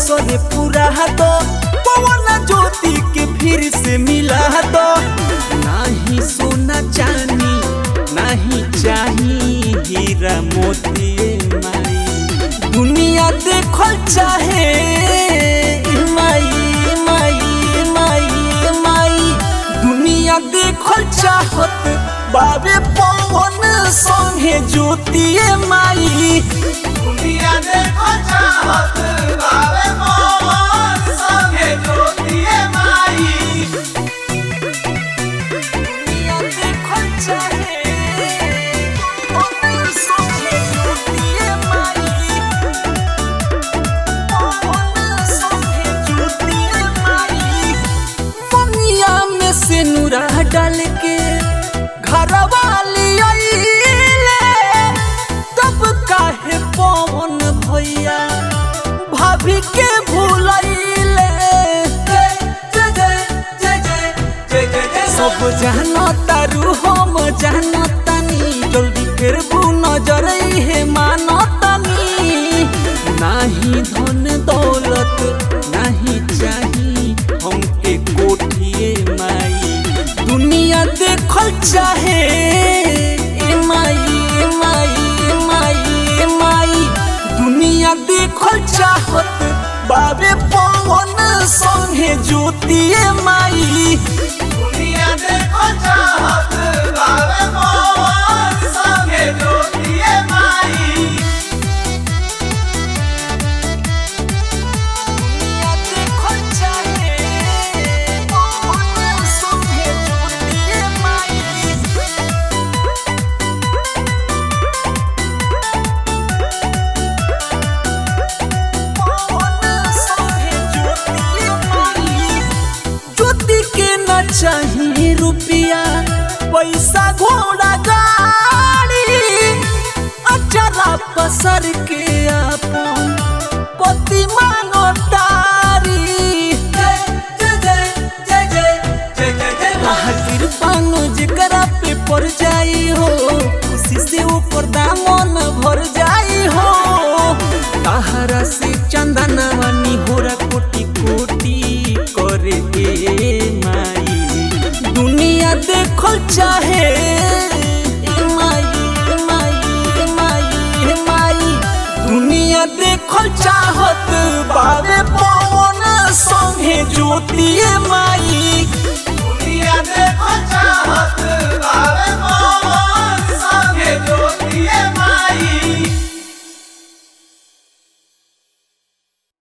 असर पूरा दो पवन ज्योति के फिर से मिला दो नाही सोना चांदी नहीं चाही हीरा मोती माई दुनिया देखल चाहे माई माई माई माई दुनिया देखल चाहत बाबे पवन संगे ज्योति माई दुनिया देखो चाहत बावे मोहन संगे ज्योतिए माई दुनिया देखल चाहे पवन संगे ज्योति माई पवन संगे ज्योति माई दुनिया में से नूरा डाल के घर वाली आईले तब काहे पवन भैया भाभी के भूलैले जय जय जय जय जय जय जय सब जानो तारू हम जानो तानी जल्दी फिर बू नजर हे मानो तानी नाही धन दौलत नाही चाही हमके कोठिए माई दुनिया देखल चाहे ए माई ए माई ए माई ए माई दुनिया देखल चाहत बाबे पवन संगे ज्योतिए माई दुनिया देखो चाहत बावे मोहन संगे ज्योतिए माई दुनिया देखल चाहे पवन संगे ज्योतिए माई ज्योति के न चाहिए रुपया पैसा घोड़ा गाड़ी अचरा पसर के अपन पति मांगो तारी जय जय जय जय जय जय जय जय आह कृपानो जेकरा पे पड़ जाई हो खुशी से ऊपर दामन भर जाई हो ताहरा से चंदनवा निहोरा कोटि कोटि करे ए माई दुनिया देखल चाहे ए माई ए माई ए माई ए माई दुनिया देखल चाहत बाबे पवन संगे ज्योति माई दुनिया देखो चाहत बावे मोहन